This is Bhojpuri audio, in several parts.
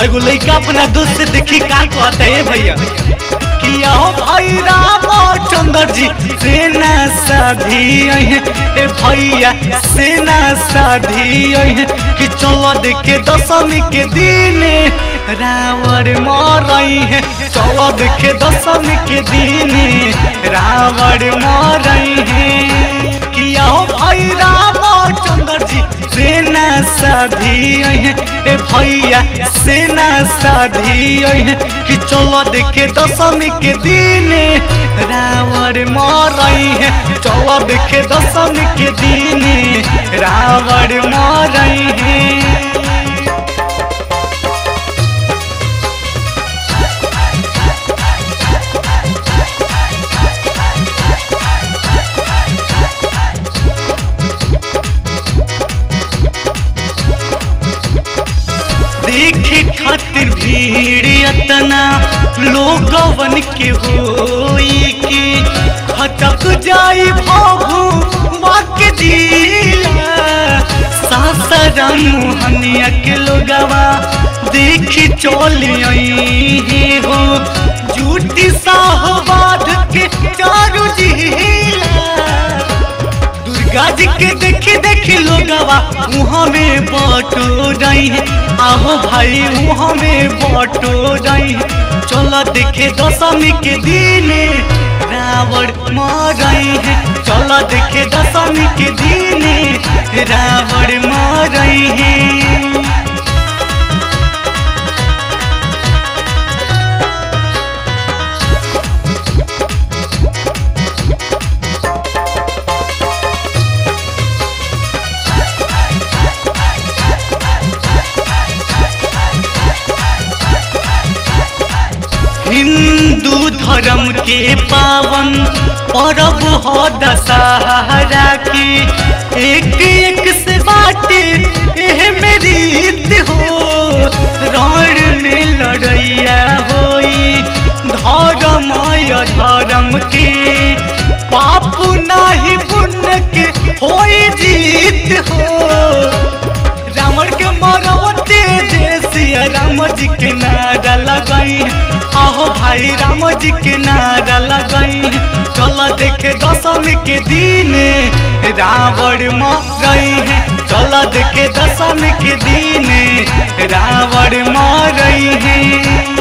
और एगो लड़का अपना दोस्त से देखी का कहता है भैया कि आओ भाई राम चंद्र जी सेना साधी अहे ए भैया सेना साधी अहे कि चलो देखे दशमी के दिन रावण मरई है चलो देखे दशमी के दिन रावण मरई है कि आओ भाई राम चंद्र जी सेना साधी अहे ए भैया सेना साधी अहे कि चलो देखे दशमी के दिन रावण मरई है चलो देखे दशमी के दिन रावण मरई है देखे खातिर भीड़ अतना लोगवन के होई के खटक जाई भाभू बाके जिला सासाराम मोहनिया के लोगवा देखी चली आई हो झूठी साहबाद के चारू जिला दुर्गा जी के देखी देखी लोगवा मुँह में बटो रही है आहो भाई मुँह में बटो रही है चलो देखे दशमी के दिन रावण मरई है चलो देखे दशमी के दिन रावण मरई है हिंदू धर्म के पावन पर्व हो दशहरा की एक एक से बाटे एह मेरी रीत हो रण में लड़ैया होई धर्म या धर्म के पाप नाही पुण्य के होई जीत हो रावण के मरवते जैसिया राम जी के नारा लगाई आहो भाई राम जी के नारा लगाई चलो देखे दशमी के दिन रावण मरई है चलो देखे दशमी के दिन रावण मरई है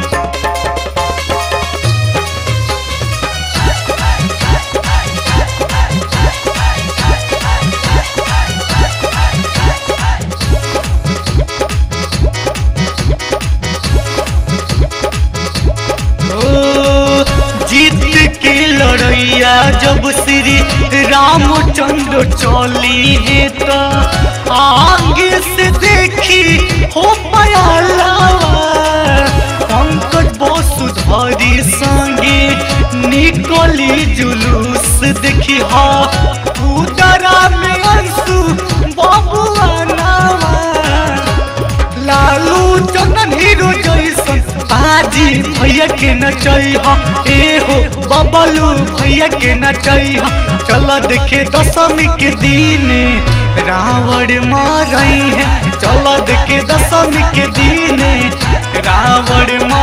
ओ, जीत के लड़ैया जब श्री रामचंद्र चली है तो आगे से देखी हो पयाला पंकज वसुधरी संगे निकली जुलूस देखी हा उदरा में अंशु बबुआ नावा लालू चंदन हीरो जैसन बाजी भैया के नचई ह ए हो बबलू भैया के नचई ह चल देखे दशमी के दिन रावण मरई है चल देखे दशमी के दिन रावण